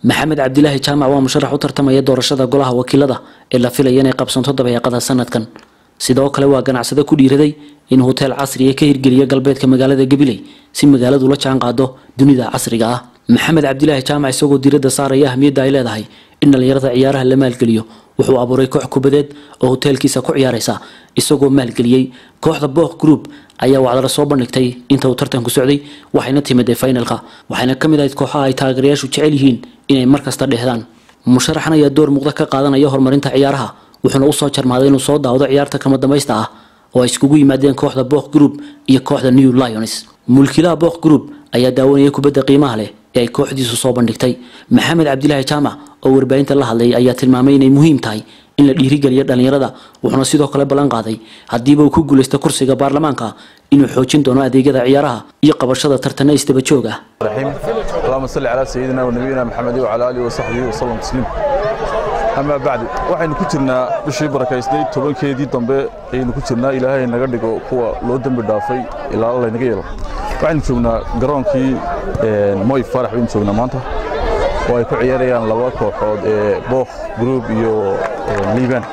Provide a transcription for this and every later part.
maxamed cabdilaahi jaamac waa musharax u tartamaya doorashada golaha wakiilada ee la filaya inay qabsanto dabeeqada sanadkan sidoo kale waa ganacsade ku dhiiraday in hoteel casriya ka hirgeliya galbeedka magaalada gabiley si magaaladu la jaan qaado dunida casriga ah maxamed cabdilaahi jaamac isagoo diiradda saaraya ahmiyadda ay leedahay in dhallinyarada ciyaaraha la maalgeliyo wuxuu abuuray koox kubadeed oo hoteelkiisa ku ciyaaraysa isagoo maalgeliyey kooxda book group ayaa wacdala soo bandhigtay inta uu tartanku socday waxayna timidee finalka waxayna ka mid ahayd kooxaha ay taageerayaashu jecel yihiin inay markasta dhehdaan musharaxan ayaa door muuqda ka qaadanaya horumarinta ciyaaraha wuxuuna usoo jarmaaday inuu soo daawdo ciyaarta kama dambaysta ah oo ay iskugu yimaadeen kooxda book group iyo kooxda new lions mulkiilaha book group ayaa daawanaya kubadda qiimaha leh ee ay kooxdiisu soo bandhigtay maxamed cabdilaahi jaamac oo warbaahinta la hadlayay ayaa tilmaamay inay muhiim tahay in la dhiirigeliyo dhallinyarada wuxuuna sidoo kale ballan qaaday haddiiba uu ku guulaysto kursiga baarlamaanka inuu xoojin doono adeegyada ciyaaraha iyo qabashada tartana isdaba joog ah اللهم صل على سيدنا ونبينا محمد وعلى اله وصحبه وسلم تسليما أما بعد waxaynu ku jirnaa bishii barakaysnay tobankeedii dambe ayaynu ku jirnaa ilaahay naga dhigo kuwa loo dembi dhaafay ilaa alla naga yeelo waxaynu joognaa garoonkii moy farax baynu joognaa maanta oo ay ku ciyaarayaan laba kooxood ee book group iyo liban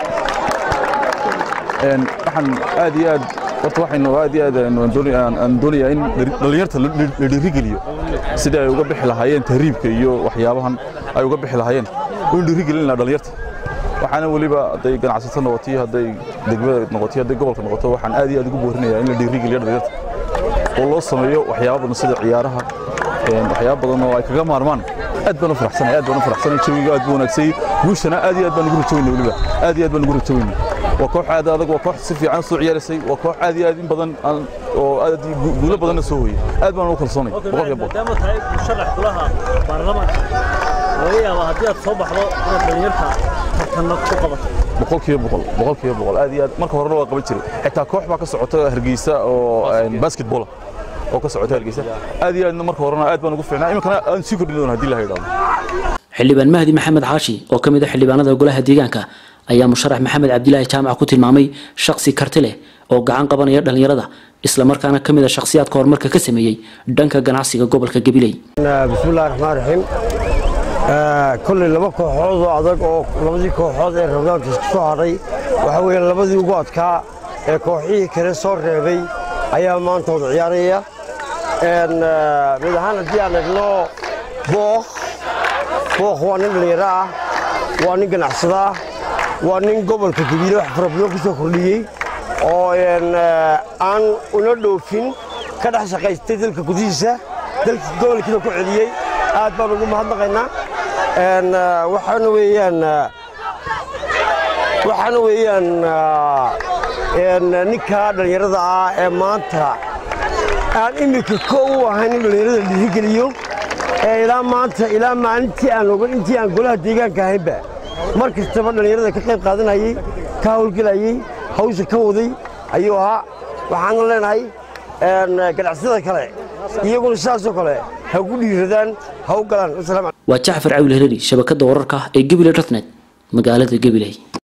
waxaan aad iyo aad horta waxaynu aad iyo aad aan doonayaa in dhallinyarta la dhiirigeliyo sidii ay uga bixi lahaayeen tahriibka iyo waxyaabahan ay uga bixi lahaayeen waynu dhiirigelinaa dhallinyarta waxaana weliba hadday ganacsato noqotay hadday degmada noqotay hadday gobolka noqoto waxaan aad iyo aad ugu boorinayaa in la dhiirigeliyo dhallinyarta oo loo sameeyo waxyaabo badan sida ciyaaraha waxyaabo badan oo ay kaga maarmaan aad baan u faraxsanay aad baan u faraxsanay jawiga aad buu wanaagsay guushana aad iyo aad baan ugu rajaweynay weliba aad iyo aad baan ugu rajaweynay waa koox aad adag waa koox si fiican soo ciyaaraysay waa koox aad iyo aad in badan oo aad guulo badanna soo hooyay aad baan ugu kalsoonay boqolkiiba boqol maadaama tahay musharax kulaha baarlamaanka laga yaabaa haddii aad soo baxdo inaad dhalinyarta tartanna ku qabato boqolkiiba boqol boqolkiiba boqol aad iyo aad marka horena waa qaban jiray xitaa koox baa ka socota hargeysa oo basketball oo ka socota hargeysa aad iyo aadna marka horena aad baan ugu fiicnaa iminkana aan sii kordhin doona haddii la yidhahdo xildhibaan mahdi maxamed xaashi oo ka mid ah xildhibaanada golaha deegaanka ayaa musharax maxamed cabdilaahi jaamac ku tilmaamay shaksi karti leh oo gacan qabanaya dhallinyarada islamarkaana ka mid a shakhsiyaadka horumarka ka sameeyey dhanka ganacsiga gobolka gabiley bismillahi raxmaan raxiim kolley laba kooxood oo adag oo labadii kooxood ee rabdaanka isku soo hadhay waxaa weeye labadii ugu adkaa ee kooxihii kale soo reebay ayaa maanta wada ciyaaraya mid ahaan haddii aan egno book book waa nin dhallinyaro ah waa nin ganacsada ah waa nin gobolka gabiile wax fara badan ku soo kordhiyey oo aan una dhoofin ka dhex shaqaystay dalka gudihiisa dalka gobolkiina ku celiyey aad baan ugu mahadnaqaynaa waxaana weeyaan waxaana weeyaan ninka dhallinyarada ah ee maanta aan iminka ko u ahayn in dhallinyarada dhiirigeliyo ee ilaa maanta ilaa maalintii aan ogan intii aan golaha deegaanka ahaynba mar kastaba dhallinyarada ka qayb qaadanayey ka hawlgelayey hawsha ka waday ayuu ahaa waxaana leenahay ganacsada kale iyaguna sidaasoo kale ha ugu dhiiradaan ha u galaan waa jacfar cawil hereri shabakadda wararka ee gabiley dotnet magaalada gabiley